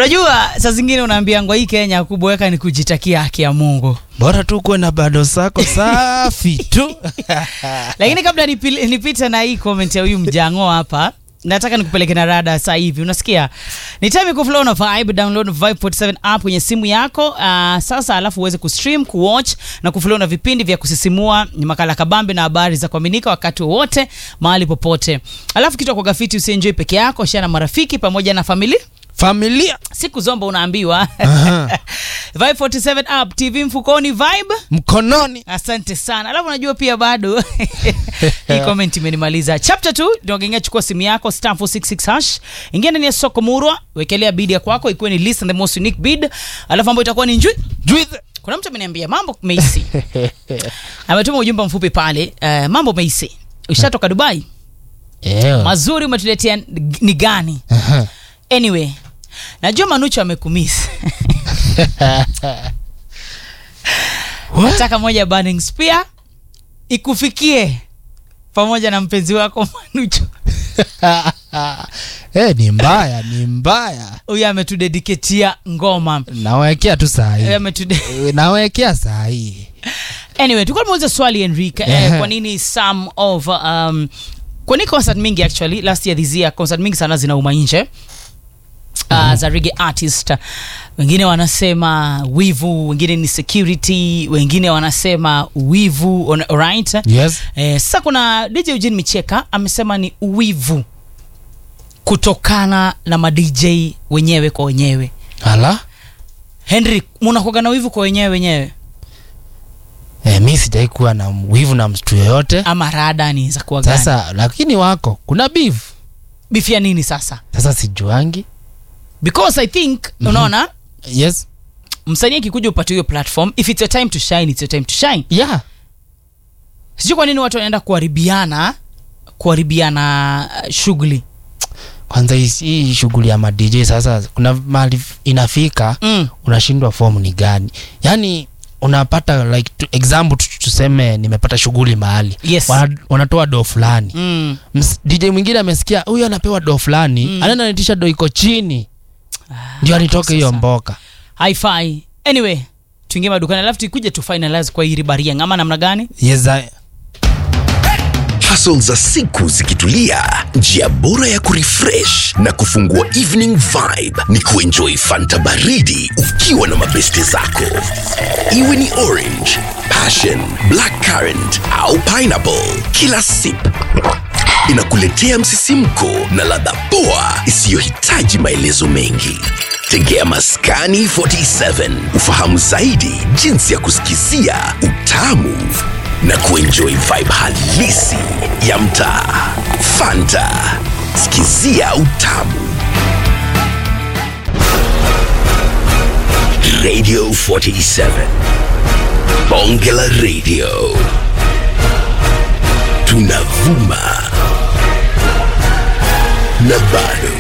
unajua saa zingine unaambiangwa hii kenya kubweka ni kujitakia haki ya mungu bora tu kuwe na bado zako safi tu lakini kabla nipil- nipite na hii comment ya huyu mjango hapa nataka nikupeleke na rada sasa hivi unasikia ni time kuflow na vibe download vibe 47 app kwenye simu yako uh, sasa alafu uweze kustream kuwatch na kuflow na vipindi vya kusisimua ni makala kabambe na habari za kuaminika wakati wowote mahali popote alafu kitu kwa gafiti usienjoy peke yako share na marafiki pamoja na familia familia siku zomba unaambiwa Aha. vibe 47 app tv mfukoni vibe mkononi asante sana alafu najua pia bado hii comment imenimaliza chapter 2 ndogengia chukua simu yako star 466 hash ingia ndani ya soko murwa wekelea bid ya kwako ikiwe ni list and the most unique bid alafu ambayo itakuwa ni njui juithe kuna mtu ameniambia mambo meisi ametuma ujumbe mfupi pale uh, mambo meisi ushatoka dubai yeah. mazuri umetuletea ni gani Aha. anyway najua manucho amekumisi nataka moja burning spear ikufikie pamoja na mpenzi wako manucho Eh, ni mbaya ni mbaya huyu ametudediketia ngoma nawekea tu saa Eh, hii ametude- nawekea saa hii anyway tulikuwa tumeuliza swali enrique eh, Ehe. kwa nini some of um, kwa nini concert mingi actually last year this year concert mingi sana zinauma nje uh, za reggae artist wengine wanasema wivu wengine ni security wengine wanasema wivu on- alright yes eh, sasa kuna dj eugene micheka amesema ni uwivu kutokana na madj wenyewe kwa wenyewe ala henry munakuaga na wivu kwa wenyewe wenyewe eh, mi sijai kuwa na wivu na mtu yoyote ama rada ni za kuwa gani sasa lakini wako kuna beef bifia nini sasa sasa sijuangi because i think unaona yes msanii akikuja upate hiyo platform if it's your time to shine it's your time to shine yeah sijui kwa nini watu wanaenda kuharibiana kuharibiana uh, shughuli kwanza hii- hii shughuli ya madj sasa kuna mali inafika mm. unashindwa fomu ni gani yaani unapata like to, example tu- tuseme nimepata shughuli mahali Yes. Wana, wanatoa doo fulani Mm. Ms- dj mwingine amesikia huyu anapewa doo fulani mm. anaenda naitisha doo iko chini ndio anitoke hiyo sasa. mboka hi-fi anyway tuingie madukani alafu tuikuja tu finalize kwa hii ribaria ngama namna gani yes, I, hustle za siku zikitulia njia bora ya kurefresh na kufungua evening vibe ni kuenjoy fanta baridi ukiwa na mabeste zako iwe ni orange passion black currant au pineapple kila sip inakuletea msisimko na ladha poa isiyohitaji maelezo mengi tegea maskani 47 ufahamu zaidi jinsi ya kusikizia utamu na kuenjoy vibe halisi ya mtaa fanta sikizia utamu radio 47 bonge la radio tunavuma na bado